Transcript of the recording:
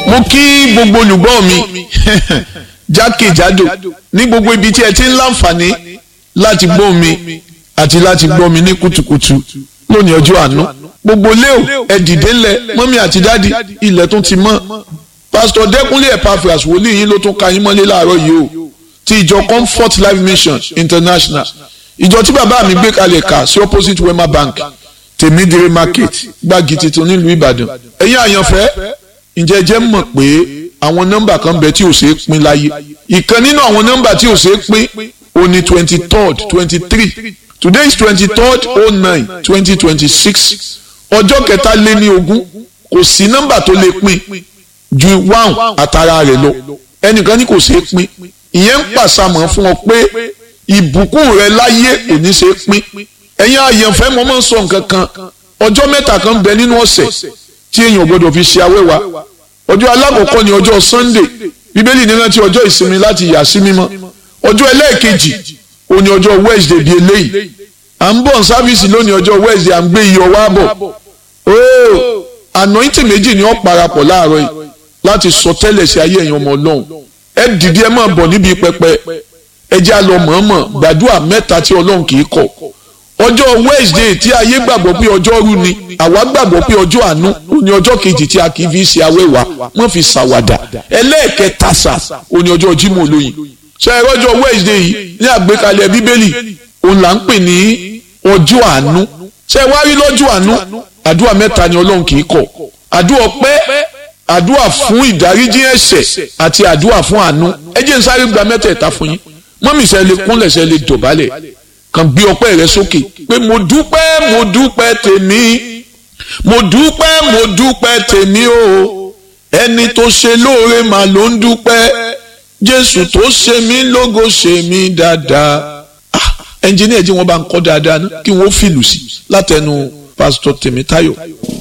mo kí gbogbo olùgbọ́ mi jákèjádò ní gbogbo ibi tí ẹ ti ń láǹfààní láti gbọ́ mi àti láti gbọ́ mi ní kùtùkùtù lónìí ọjọ́ àánú gbogbo léo ẹ dìde ńlẹ̀ mọ́mí àti dádì ilẹ̀ tún ti mọ́ pásítọ̀ dẹ́kunlé epaphras wòlíì yín ló tún ka yín mọ́lé láàárọ̀ yìí o ti ìjọ comfort life mission international ìjọ tí bàbá mi gbé kalẹ̀ kà sí opposite wema bank tèmídìrí market gbági tuntun nílùú ìbàdàn ẹ̀yin àyànfẹ́ ǹjẹ́ jẹ́ mọ̀ pé àwọn nọ́mbà kan bẹ tí ò ṣeé pín láyé ìkan nínú àwọn nọ́mbà tí ò ṣeé pín ó ní twenty third twenty three today is twenty third oh nine twenty twenty six ọjọ́ kẹta lé ní ogún kò sí nọ́mbà tó lè pín ju one àtàrà rẹ̀ lọ ẹnìkan ní kò ṣeé pín ìyẹn ń pàṣàmọ̀ fún ọ pé ìbùkún rẹ láyé kò ní ṣeé pín ẹ̀yin àyànfẹ́ mo máa ń sọ nǹkan kan ọjọ́ mẹ́ta kan bẹ nínú ọ̀sẹ̀ tí èèyàn gbọ́dọ̀ fi ṣe awẹ́wà ọjọ́ alákọ̀ọ́kọ́ ni ọjọ́ sunday bíbélì ní rántí ọjọ́ ìsinmi láti yà sí mímọ́ ọjọ́ ẹlẹ́ẹ̀kejì ó ní ọjọ́ wednesday bíi eléyìí à ń bọ̀ sáfíìsì lónìí ọjọ́ wednesday à ń gbé iyọ̀ wá bọ̀ ooo anointing méjì ni ó parapọ̀ láàárọ̀ yìí láti sọ tẹ́lẹ̀ sí ayé ẹ̀yin ọmọ ọlọ́run ẹ dìde ẹ máa bọ̀ níbi pẹpẹ ẹ jẹ́ àlọ́ mọ̀ọ́mọ̀ gbàdúrà mẹ́ta tí ọlọ́run kì í kọ̀ ọjọ́ wednesday tí ayé gbàgbọ́ pé ọjọ́ rú ni àwa gbàgbọ́ pé ọjọ́ àánú ó ní ọjọ́ kejì tí a kì í fi ṣe awẹ́wà wọ́n fi ṣàwàdà ẹlẹ́ẹ̀kẹta sà ó ní ọjọ́ jímọ̀ olóyin ṣe é rọ́jọ́ wednesday yìí ní àgbékalẹ̀ bíbélì òun là ń pè ní ọjọ́ àánú ṣe é wá rí lọ́jọ́ àánú àdúrà mẹ́ta ni ọlọ́run kì í kọ̀ àdúrà ọpẹ́ àdúrà fún ìdáríjì ẹ̀ṣẹ̀ àti àdúrà fún àánú ẹ jẹ́ n sáré gba mẹ́tẹ̀ẹ̀ta fún yín mọ́mì ṣe lè kúnlẹ̀ ṣe lè dọ̀bálẹ̀ kàn gbé ọpẹ́ rẹ sókè pé mo dúpẹ́ mo dúpẹ́ tèmi mo dúpẹ́ mo dúpẹ́ tèmi o ẹni tó ṣe lóore mà ló ń dúpẹ́ jésù tó ṣe mí lógo ṣe mí dáadáa ah ẹnjìníà jí wọn bá ń kọ́ dáadáa ná kí wọ́n fìlù sí látẹnu pásítọ̀ tèmítáyọ̀.